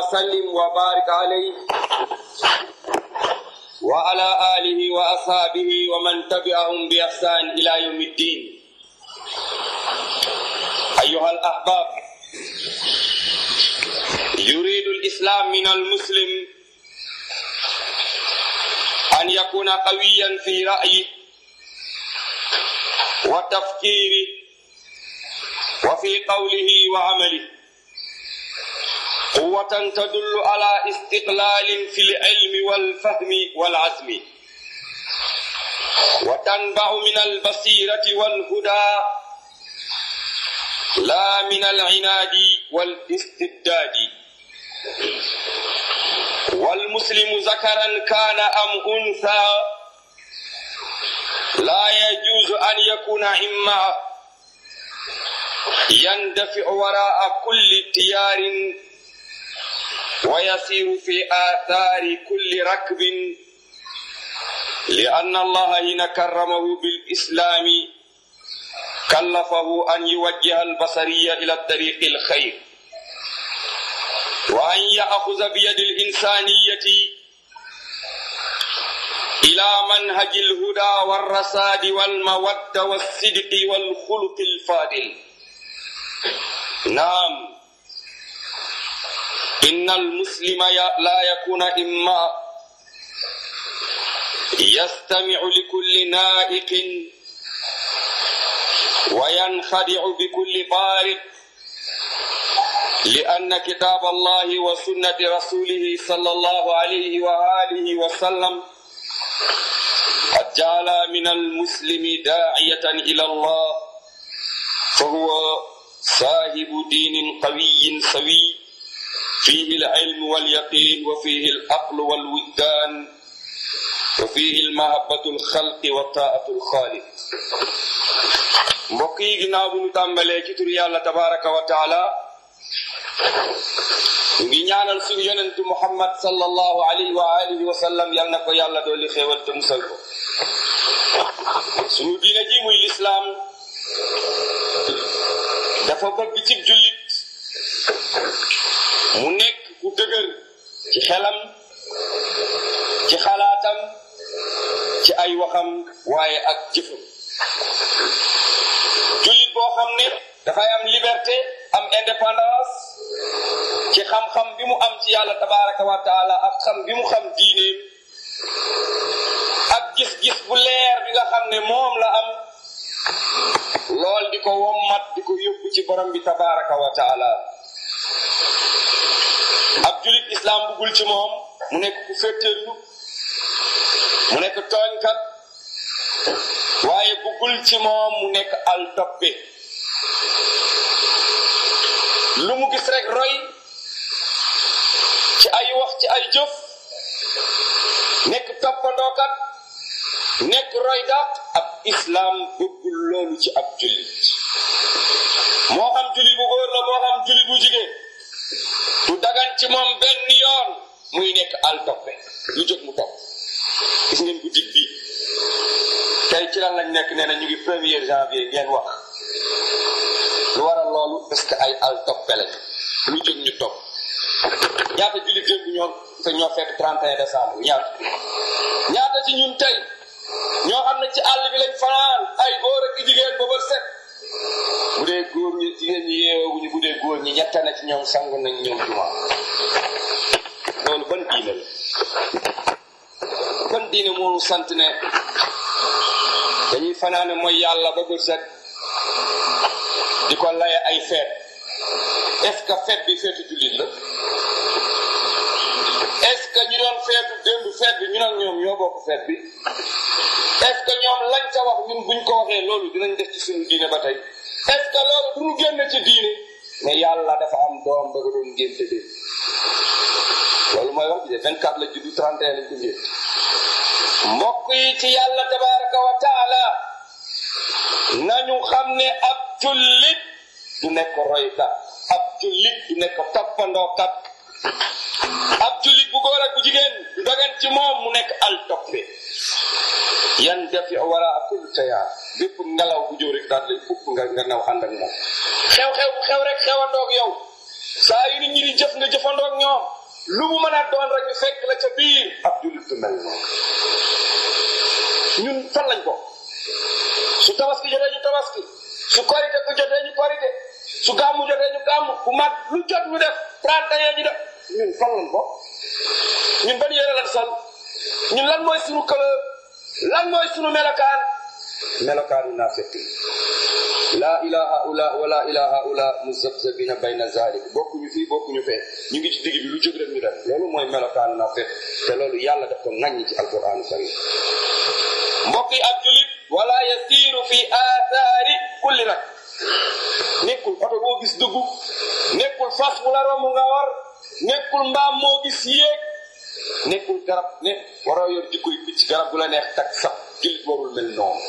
وسلم وبارك عليه وعلى آله وأصحابه ومن تبعهم بإحسان إلى يوم الدين أيها الأحباب يريد الإسلام من المسلم أن يكون قويا في رأيه وتفكيره وفي قوله وعمله قوة تدل على استقلال في العلم والفهم والعزم وتنبع من البصيرة والهدى لا من العناد والاستبداد والمسلم ذكرا كان أم أنثى لا يجوز أن يكون إما يندفع وراء كل تيار ويسير في آثار كل ركب لأن الله حين كرمه بالإسلام كلفه أن يوجه البصرية إلى الطريق الخير وأن يأخذ بيد الإنسانية إلى منهج الهدى والرساد والمودة والصدق والخلق الفاضل نعم إن المسلم لا يكون إما يستمع لكل نائق وينخدع بكل بارق لأن كتاب الله وسنة رسوله صلى الله عليه وآله وسلم قد جعل من المسلم داعية إلى الله فهو صاحب دين قوي سوي فيه العلم واليقين وفيه العقل والوجدان وفيه المحبة الخلق وطاعة الخالق mbokk yi ginnaaw bu ñu tàmbalee ci tur yàlla tabaraka wa taala ñu ngi ñaanal suñu yonentu muhammad sallallahu alayhi wa alihi wa sallam yal na ko yàlla dooli xéewal te musal ko suñu diine ji muy lislaam dafa bëgg ci jullit mu nekk ku dëgër ci xelam ci xalaatam ci ay waxam waaye ak jëfam jullit boo xam ne dafay am liberté am indépendance ci xam-xam bi mu am ci yàlla tabaraka wa taala ak xam bi mu xam diineem ak gis-gis bu leer bi nga xam ne moom la am lool di ko wommat di ko yóbbu ci borom bi tabaraka wa taala ab julit islam buggul ci moom mu nekk ku féttéerlu mu nekk tooñkat waaye buggul ci moom mu nekk al toppe lu mu gis rek roy ci ay wax ci ay jëf nekk toppandookat nekk roy daat ab islam bëggul loolu ci ab jullit moo xam jullit bu góor la moo xam jullit bu jigéen du dagan ci moom benn yoon muy nekk al toppe lu jóg mu topp gis ngeen bu dig bi tey ci lan lañ nekk nee na ñu ngi premier janvier ngeen wax lu waral loolu parce que ay al toppe lañ lu jóg ñu topp ñaata jullit démb ñoo te ñoo fekk 31 décembre ñaata ñaata ci ñun tey ñoo xam ne ci àll bi lañ fanaan ay góor ak jigéen ba ba set bu dee góor ñi jigéen ñi yeewuñu bu dee góor ñi ñetta na ci ñoom sangu nañ ñoom juma loolu ban diine la ban diine moonu sant ne dañuy fanaane mooy yàlla ba ba set di ko laye ay feet est-ce que feet bi feetu jullit la est-ce que ñu doon feetu démb feet bi ñu nag ñoom ñoo bokk feet bi est-ce que ñoom lañ ca wax ñun buñ ko waxee loolu dinañ def ci suñu diine ba tey est-ce que loolu du ñu génn ci diine mais yàlla dafa am doom ba nga doon ngénte de loolu mooy wax bi de 24 la juddu 31 lañ ko ngénte mbokk yi ci yàlla tabaraka wa taala nañu xam ne ab jullit du nekk roykat ab jullit du nekk toppandookat ab jullit bu góor ak bu jigéen du dagan ci moom mu nekk al toppe yan defi wara kul tayaar bépp ngelaw bu jóg rek daal lay upp nga nga naw ànd ak moom xew-xew bu xew rek xewandoog yow saa yu nit ñi di jëf nga jëfandoog ñoom lu mu mën a doon rek ñu fekk la ca biir ab jullit du mel noonu ñun fan lañ ko su tabaski jotee ñu tabaski su korite ku jotee ñu korite su gàmmu jotee ñu gàmmu bu mag lu jot ñu def trente et un ñu def ñun fan lañ ko ñun ban yére lan sol ñun lan mooy sunu couleur lan mooy sunu melokaan melokaanu naafiq laa ilaha ula wala ilaha ula muzabzabina bayna zalik bokkuñu fii bokkuñu fee ñu ngi ci digg bi lu jóg rek ñu def loolu mooy melokaanu naafiq te loolu yàlla daf ko ŋàññi ci alquranu karim mbokk yi ab julit wala yasiru fi athari kulli rak nekkul oto boo gis dugg nekkul fas bu la romb nga war nekkul mbaam moo gis yéeg nekkul garab ne waroo yor jikkoy picc garab bu la neex tak sax julit warul mel noonu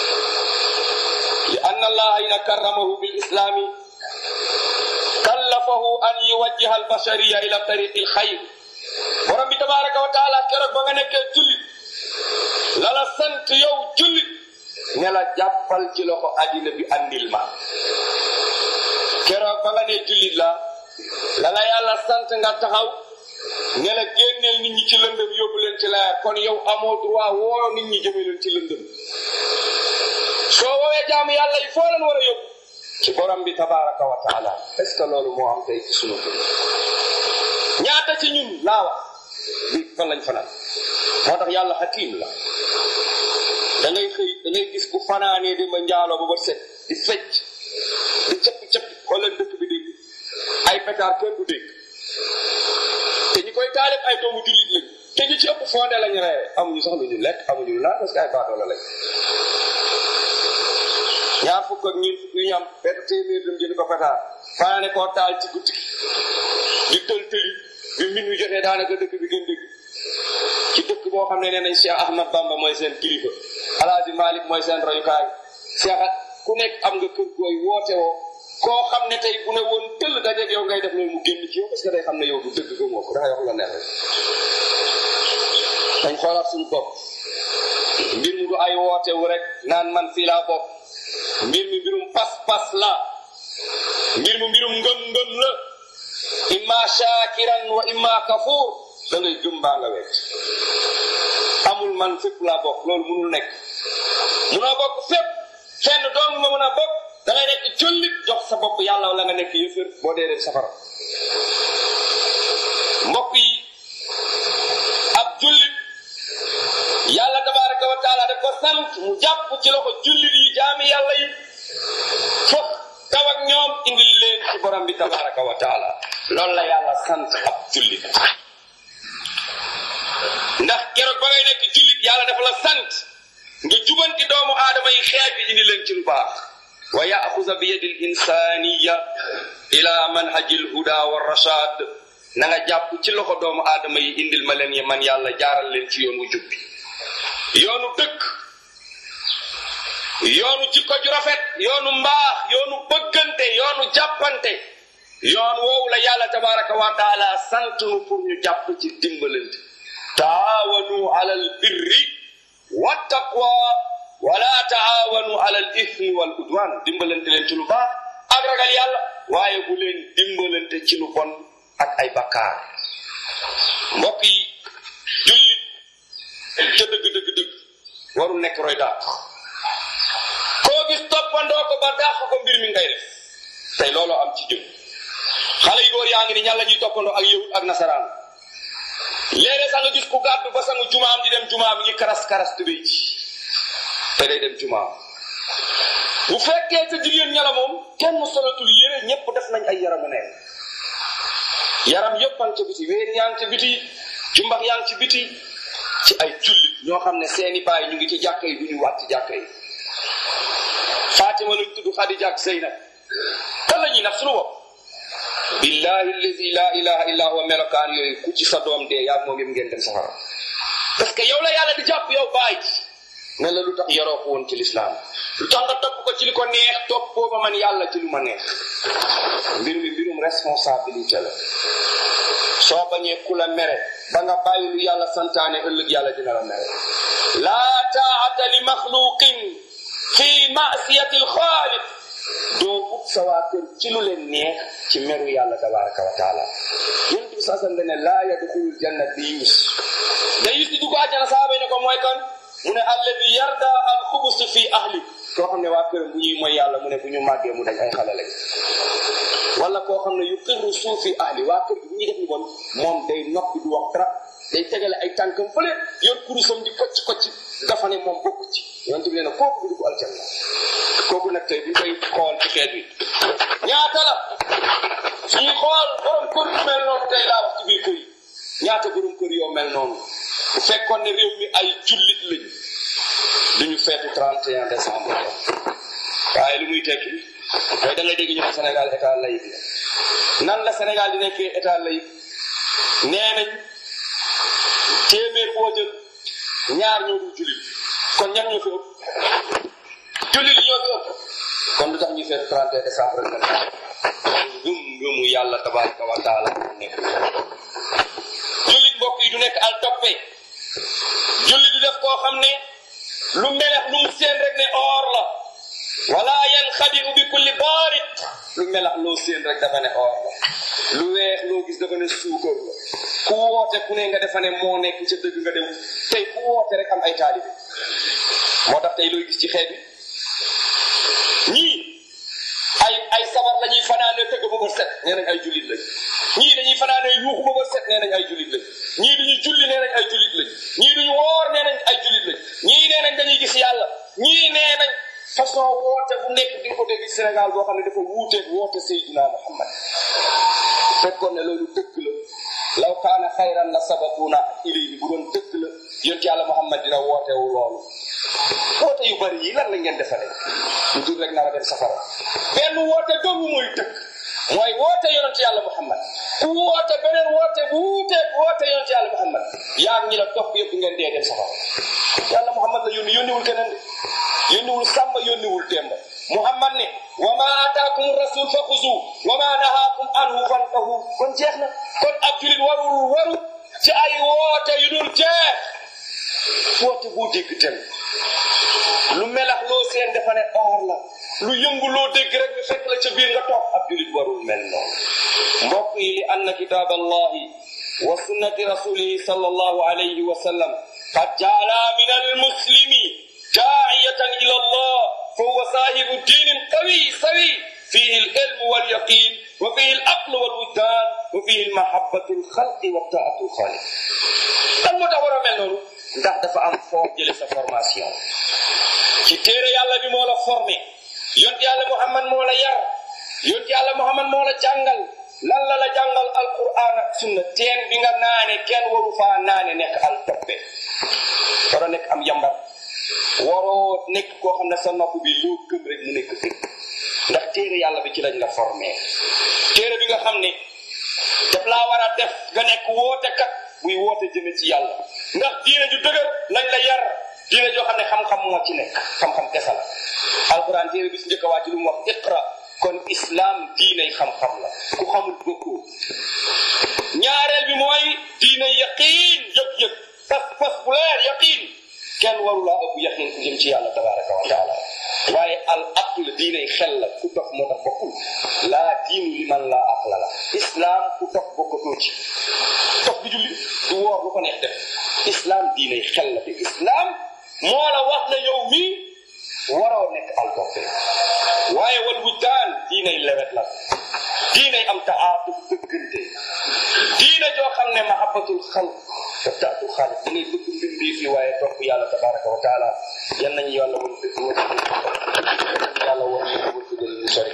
li anna allaha ina karramahu bil islami kallafahu an yuwajjiha al bashariya ila tariqi al xayr borom bi tabaraka wa taala keroog ba nga nekkee jullit la la sant yow jullit ne la jàppal ci loxo addina bi andil ma keroog ba nga ne jullit la la la yàlla sant nga taxaw ne la génneel nit ñi ci lëndëm yóbbu leen ci leer kon yow amoo droit woo nit ñi jëme leen ci lëndëm soo woowee jaamu yàlla yi foo leen war a yóbbu ci borom bi tabaraka wa taala est ce que loolu moo am tey ci sunu kër ñaata ci ñun laa wax bi fan lañ fanaan moo tax yàlla xakim la da ngay xëy da ngay gis ku fanaanee di ma njaaloo ba ba set di fecc di cappi cappi xoolal dëkk bi dégg ay pétard kenn du dégg te ñi koy taalib ay doomu jullit lañ te ñu ci ëpp fondé lañu reere amuñu sax lu ñu lekk amuñu lu naan parce que ay baadoola lañ ñaar fukk ak ñeent fukk yu ñu am benn téeméer dem jënd ko pétard fanaane koo taal ci guddi di tël tëli bi min wi jotee daanaka dëkk bi gën dëgg ci dëkk boo xam ne nee nañ Cheikh Ahmad Bamba mooy seen kilifa Alaaji Malik mooy seen royukaay Cheikh ku nekk am nga kër gooy woote woo koo xam ne tey bu ne woon tëll dajeeg yow ngay def loolu mu génn ci yow parce que day xam ne yow du dëgg ko moo ko dangay wax la neex rek dañ xoolaat suñu bopp mbir mi du ay woote wu rek naan man fii laa bopp mbir mi mbirum pas-pas la mbir mi mbirum ngëm-ngëm la imma shakiran wa imma kafur da ngay gëm baa nga wet amul man fépp laa bokk loolu munul nekk munoo bokk fépp fenn doom nga mën a bokk da ngay nekk jullit jox sa bopp yàlla wala nga nekk yëfër boo dee dem safara mbokk yi ab jullit yàlla tabaraka wa taala da ko sant mu jàpp ci loxo jullit yi jaami yàlla yi fokk taw ak ñoom indil leen ci borom bi tabaraka wa taala loolu la yàlla sant ab jullit ndax keroog ba ngay nekk jullit yàlla dafa la sant nga jubanti doomu aadama yi xeet bi indi leen ci lu baax wa yaxuza bi yadi l insaniya ila manhaji l huda wa rashad na nga jàpp ci loxo doomu aadama yi indil ma leen yi man yàlla jaaral leen ci yoon wu jubbi yoonu dëkk yoonu jikko ju rafet yoonu mbaax yoonu bëggante yoonu jàppante yoon woowu la yàlla tabaraka wa taala sant nu pour ñu jàpp ci dimbalante taawanu ala al birri wa taqwa wala taawanu ala al ithmi wal udwan dimbalante leen ci lu baax ak ragal yàlla waaye bu leen dimbalante ci lu bon ak ay bakkaar mbokk yi jullit ca dëgg dëgg dëgg warul nekk roy dàq koo gis toppandoo ko ba dàq ko mbir mi ngay def tey looloo am ci jëm xale yu góor yaa ngi ni ñan la ñuy toppandoo ak yahud ak nasaraan léeg-léeg sax nga gis ku gàddu ba sangu jumaam di dem jumaam ngi karas karas tubéy ci te day dem jumaam bu fekkee sa jigéen ña la moom kenn solatul yére ñépp def nañ ay yaramu neen yaram yépp a ngi ca biti wéer yaa ngi ca biti jumbax yaa ngi ci biti ci ay jullit ñoo xam ne seeni baay ñu ngi ci jàkka yi du ñu wàcc jàkka yi Fatima lañ tudd Xadija ak Zeynab kan la ñuy nag suñu bopp billahi allazi la ilaha illa huwa melokaan yooyu ku ci sa doom dee yaa moom yëpp ngeen dem safara parce que yow la yàlla di jàpp yow baay ne la lu tax yaroo ko woon ci lislaam lu tax nga topp ko ci li ko neex topp booba man yàlla ci lu ma neex mbir mi mbirum responsabilité la soo bañee ku la mere ba nga bàyyi lu yàlla santaane ëllëg yàlla dina la mere laa taata li maxluqin fi masiyati alxaaliq doo ut sa waa kër ci lu leen neex ci meru yàlla tabaraka wa taala yonent bi saa sam ne laa yadxulul janna di yus da yus di dugg àjjana saaba yi ne ko mooy kan mu ne alladi yarda al xubus fi ahli koo xam ne waa këram bu ñuy mooy yàlla mu ne bu ñu màggee mu dañ ay xale lañ wala koo xam ne yu xirru suuf fi ahli waa kër gi bu ñuy def ni bon moom day noppi du wax dara day tegale ay tànkam fële yor kurusam di kocc kocc dafa ne moom bokk ci yonent bi nee na kooku du dugg aljanna kooku nag tey bu ñu koy xool ci xeet wi ñaata la suñuy xool borom kër yu mel noonu tey laa wax ci biir kër yi ñaata borom kër yoo mel noonu bu fekkoon ne réew mi ay jullit lañu duñu feetu 31 décembre waaye lu muy tekki mooy da ngay dégg ñu ne Sénégal état laïque la nan la Sénégal di nekkee état laïque nee nañ téeméer boo jël ñaar ñoo dul jullit kon ñan ñoo fi ëpp jullit yi ñoo fi ëpp kon lu tax ñuy feetu 31 décembre rek nag gëm gëmu yàlla tabaraka wa taala nekk jullit mbokk yi du nekk al toppe jullit du def koo xam ne lu melex lu mu seen rek ne or la wala yan xadiu bi kulli baarit lu melax loo seen rek dafa ne or la lu weex loo gis dafa ne suukar la ku woote ku ne nga defa ne moo nekk ca dëgg nga dem tey ku woote rek am ay taalibe moo tax tey looy gis ci xeet bi ñii ay ay sabar la ñuy fanaane tëgg ba ba set nee nañ ay jullit lañ ñii dañuy fanaane yuuxu ba ba set nee nañ ay jullit lañ ñii duñu julli nee nañ ay jullit lañ ñii duñu woor nee nañ ay jullit lañ ñii nee nañ dañuy gis yàlla ñii nee nañ façon woote bu nekk di ko dégg Sénégal boo xam ne dafa wuuteeg woote Seydina Muhammad fekkoon ne loolu dëgg la law kaana xayran la sabaquna ilayhi bu doon dëgg la yonent yàlla Muhammad dina wootewu loolu woote yu bari yi lan la ngeen defalee lu dul rek nar a dem safara benn woote doomu mooy dëgg mooy woote yonent yàlla Muhammad ku woote beneen woote bu wuuteeg woote yonent yàlla Muhammad yaa ngi la topp yëpp ngeen dee dem safara yàlla Muhammad la yónni yónniwul keneen de yónniwul sàmba yónniwul demba Muhammad ne wa ma ataakum rasul fa xuzu wa ma nahaakum anhu fantahu kon jeex na kon ab julit warul waru ci ay woote yu dul jeex woote bu dégg tem lu melax loo seen dafa ne or la lu yëngu loo dégg rek ñu fekk la ca biir nga toog ab julit warul mel noonu mbokk yi li anna kitab allahi wa sunnati rasulihi sallallahu alayhi wa sallam qad jaala min almuslimi daa'iyatan ila allah فهو صاحب دين قوي سوي فيه العلم واليقين وفيه العقل والوجدان وفيه المحبة الخلق والطاعة الخالق lan moo tax war a mel noonu ndax dafa am foo jële sa formation ci téere yàlla bi moo la formé yont yàlla Muhammad moo la yar yont yàlla Muhammad moo la jàngal lan la la jàngal alquran ak sunna teen bi nga naane kenn waru faa naane nekk al toppe war a nekk am yambar waroo nekk koo xam ne sa nopp bi loo gëm rek mu nekk dëgg ndax téere yàlla bi ci lañ la formé téere bi nga xam ne daf laa war a def nga nekk woote kat buy woote jëme ci yàlla ndax diine ju dëgër lañ la yar diine joo xam ne xam-xam moo ci nekk xam-xam kese la alquran téere bi si njëkk a wàcc lu mu wax iqra kon islam diiney xam-xam la ku xamul bokkoo ñaareel bi mooy diine yaqiin yëg-yëg fas fas bu leer yaqiin kenn warulaa ëpp yaqin ku jëm ci yàlla tabaraka wa taala waaye al aql diinay xel la ku dox moo tax bokkul laa diinu li man laa aqla la islam ku dox bokkatoo ci dox bi julli du woor lu ko neex def islam diinay xel la te islam moo la wax ne yow mii waroo nekk al toppe waaye wal wujdaan diinay lewet la diinay am taatuf bëggante diina joo xam ne mahabbatul xalq te taatu xaalis da ngay bëgg mbir bii fii waaye topp yàlla tabaraka wa taala yan nañu yàlla woon dëgg woon yàlla woon ñu ko tuddal ñu sori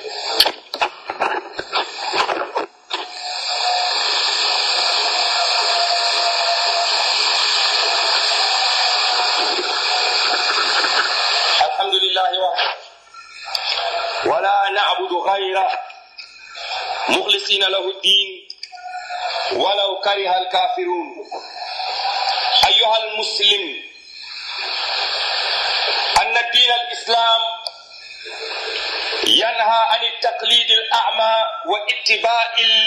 alhamdulillahi wa wala na'budu ghayra mukhlisina lahu din ولو كره الكافرون أيها المسلم أن الدين الإسلام ينهى عن التقليد الأعمى واتباع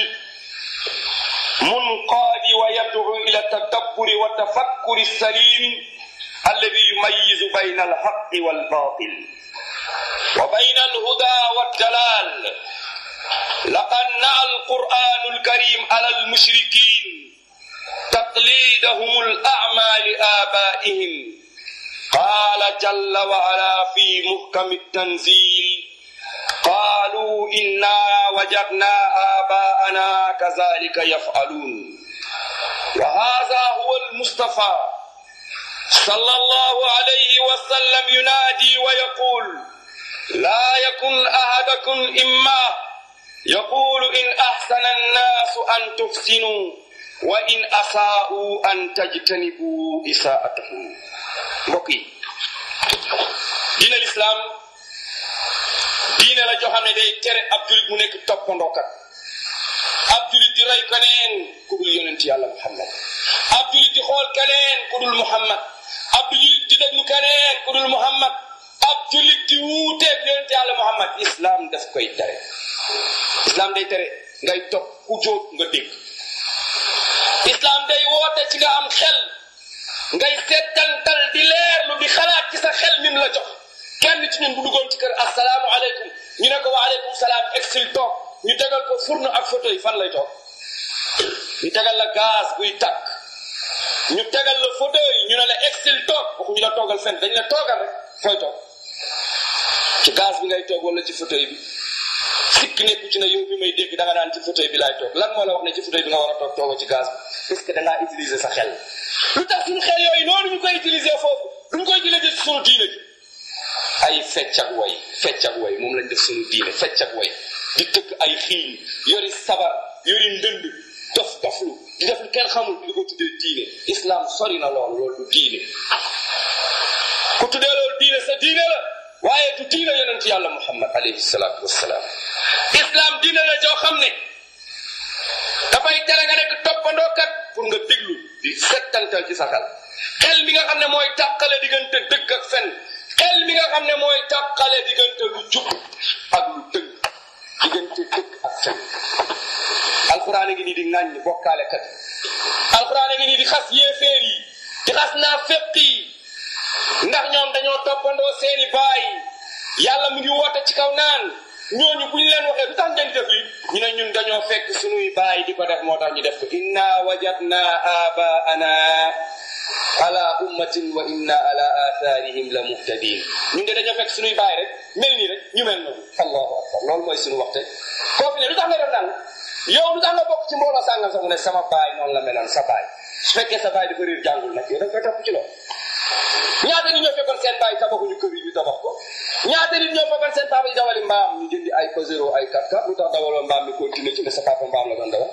المنقاد ويدعو إلى التدبر والتفكر السليم الذي يميز بين الحق والباطل وبين الهدى والدلال لقد نعى القرآن الكريم على المشركين تقليدهم الأعمى لآبائهم قال جل وعلا في محكم التنزيل قالوا إنا وجدنا آباءنا كذلك يفعلون وهذا هو المصطفى صلى الله عليه وسلم ينادي ويقول لا يكن أحدكم إما يقول إن أحسن الناس أن تحسنوا وإن أساءوا أن تجتنبوا إساءتهم mbokk yi diine lislaam diine la joo xam ne day tere ab julit mu nekk toppandookat ab julit di roy keneen ku dul yonent yàlla muhammad ab julit di xool keneen ku dul muhammad ab julit di déglu keneen ku dul muhammad ab julit di wuuteeg yonent yàlla muhammad islam daf koy tere islam day tere ngay topp ku jóg nga dégg islam day woote ci nga am xel ngay seetantal di leerlu di xalaat ci sa xel mim la jox kenn ci ñun bu duggoon ci kër asalaamu aleykum ñu ne ko wa aleykum salaam exil toog ñu tegal ko fourne ak fauteuil fan lay toog ñu tegal la gaz buy tàkk ñu tegal la fauteuil ñu ne la exil toog waxuñu la toogal fenn dañ la toogal rek fooy toog ci gaz bi ngay toog wala ci fauteuil bi sikk nekku ci ne yow bi may dégg da nga naan ci fauteuil bi laay toog lan moo la wax ne ci fauteuil bi nga war a toog tooga ci gaz bi parce que da ngaa utiliser sa xel lu tax suñu xel yooyu noonu ñu koy utiliser foofu duñ koy utiliser ci suñu diine ji ay fecc ak way fecc ak way moom lañ def suñu diine fecc ak way di tëgg ay xiin yori sabar yori ndënd dof doflu di def lu kenn xamul di ko tuddee diine islam sori na loolu loolu du diine ku tuddee loolu diine sa diine la waaye du diine yonent yàlla muhammad alayhi salaatu wassalaam islam diine la joo xam ne dafay tere nga nekk toppandookat pour nga déglu di settantal ci sa xel xel mi nga xam ne mooy tàqale diggante dëgg ak fen xel mi nga xam ne mooy tàqale diggante lu jub ak lu dëgg diggante dëgg ak fen alxuraan a ngi nii di ŋàññ bokkaale kat alxuraan a ngi nii di xas yéeféer yi di xas naa féq yi ndax ñoom dañoo toppandoo seeni baay yàlla mu ngi woote ci kaw naan ñooñu bu ñu leen waxee lu tax ngeen di def li ñu ne ñun dañoo fekk suñuy baay di ko def moo tax ñu def ko inna wajadna abaana ala ummatin wa inna ala atharihim la muhtadin ñun de dañoo fekk suñuy baay rek mel nii rek ñu mel noonu allahu akbar loolu mooy suñu waxte koo fi ne lu tax nga def naan yow lu tax nga bokk ci mbooloo sàngam sax mu ne sama baay noonu la meloon sa baay su fekkee sa baay dafa réer jàngul nag yow da nga koy topp ci loolu ñaata nit ñoo fekkoon seen baay tabaxuñu kër yi ñu tabax ko ñaata nit ñoo fekkoon seen papa yi dawali mbaam ñu jëndi ay Pajero ay 4x4 lu tax dawaloo mbaam mi continué ci ne sa papa mbaam la doon dawal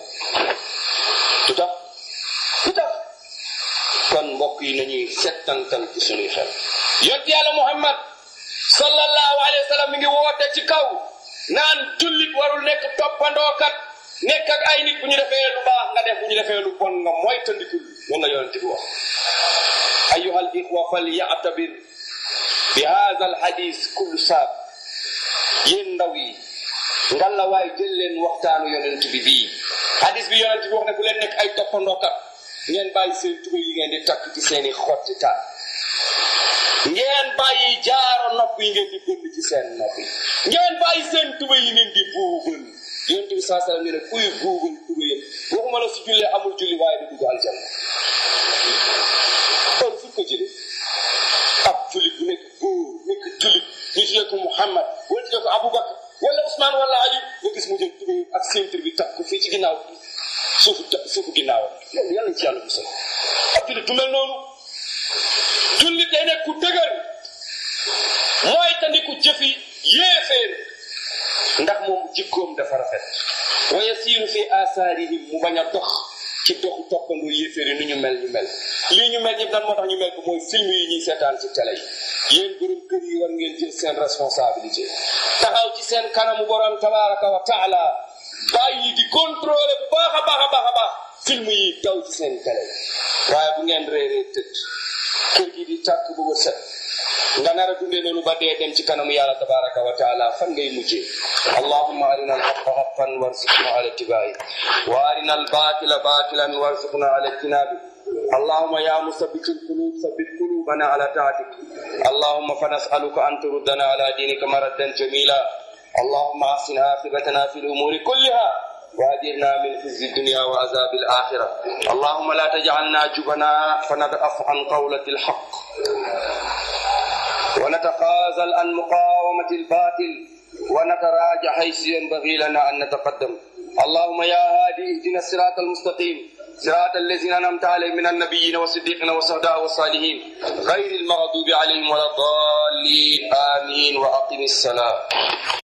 lu tax lu tax kon mbokk yi nañuy settantal ci suñuy xel yont yàlla muhammad sallallahu alayhi wa sallam mi ngi woote ci kaw naan jullit warul nekk toppandookat nekk ak ay nit bu ñu defee lu baax nga def bu ñu defee lu bon nga mooy tandikul loolu la yonente bi wax أيها الإخوة فليعتبر بهذا الحديث كل ساب يندوي ngal la waay jël leen waxtaanu yonent bi bii hadis bi yonent bi wax ne bu leen nekk ay toppandookat ngeen bàyyi seen tuba yi ngeen di takk ci seeni xotti taat ngeen bàyyi jaaro nopp yi ngeen di bënn ci seen nopp yi ngeen bàyyi seen tuba yi ngeen di buubal yonent bi saa sallam ne kuy buubal tuba yëpp waxuma la si jullee amul julli waaye du dugg aljanna kon fu ko jëlee ab jullit bu nekk góor nekk jullit ñu tuddee ko Muhammad wala tuddee ko Aboubacar wala Ousmane wala Ali nga gis mu jël tubéy ak ceinture bi takk ko fii ci ginnaaw suufu suufu ginnaaw loolu yàlla ci yàlla musal ab jullit du mel noonu jullit day nekk ku dëgër mooy tandiku jëfi yéeféer ndax moom jikkoom dafa rafet wa yasiiru fi asaarihim mu bañ a dox ci doxu toppandoo yéeféer yi nu ñu mel ñu mel lii ñu mel ñëpp dan moo tax ñu mel ko mooy film yi ñuy seetaan ci télé yi yéen borom kër yi war ngeen jël seen responsabilité taxaw ci seen kanamu borom tabaraka wa taala bàyyi di contrôler bu baax a baax a baax a baax film yi daw ci seen télé waaye bu ngeen réeree tëdd kër gi di tàkk bu ba set nga nar a dundee noonu ba dee dem ci kanamu yàlla tabaraka wa taala fan ngay mujjee allahumma arina alhaqa haqqan warzuqna ala ittibaai wa arina albatila batilan warzuqna ala ijtinabi اللهم يا مثبت القلوب ثبت قلوبنا على طاعتك اللهم فنسألك أن تردنا على دينك مردا جميلا اللهم احسن عاقبتنا في الامور كلها واجرنا من خزي الدنيا وعذاب الاخره اللهم لا تجعلنا جبنا فنضعف عن قولة الحق ونتخاذل عن مقاومة الباطل ونتراجع حيث ينبغي لنا أن نتقدم اللهم يا هادي اهدنا الصراط المستقيم صراط الذين أنعمت عليهم من النبيين والصديقين والشهداء والصالحين غير المغضوب عليهم ولا الضالين آمين وأقم الصلاة